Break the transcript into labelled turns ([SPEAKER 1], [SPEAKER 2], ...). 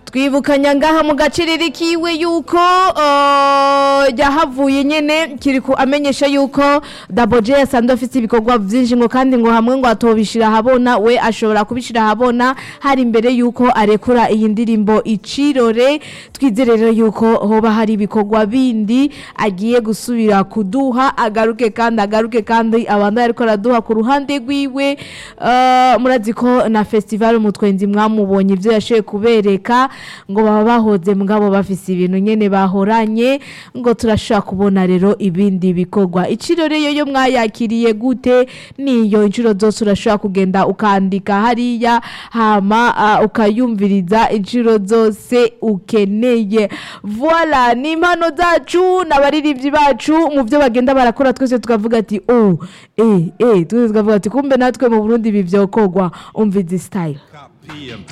[SPEAKER 1] twibukanya ngaha mu gaciriri kiwe yuko uh, yahavuye nyene kiriku amenyesha yuko Double J asanzwe afite ibikorwa vyinshi ngo kandi ngo hamwe ngo atobishira habona we ashobora kubishira habona hari imbere yuko arekura iyi ndirimbo icirore twizere rero yuko hoba hari ibikorwa bindi agiye gusubira kuduha agaruke kandi agaruke kandi abandi ariko araduha ku ruhande rwiwe uh, murazi ko na festival mutwenzi mwamubonye ivyo yashoboye kubereka ngo baba bahoze mugabo bafise ibintu nyene bahoranye ngo turashobora kubona rero ibindi bikorwa icirore yo yo mwayakiriye gute niyo inshuro zose urashobora kugenda ukandika hariya hama uh, ukayumviriza inshuro zose ukeneye voila ni impano zacu n'abaririmbyi bacu mu byo bagenda barakora twese tukavuga ati oh eh eh twese tukavuga ati kumbe natwe mu Burundi ibi vyokorwa umva izi style
[SPEAKER 2] PM.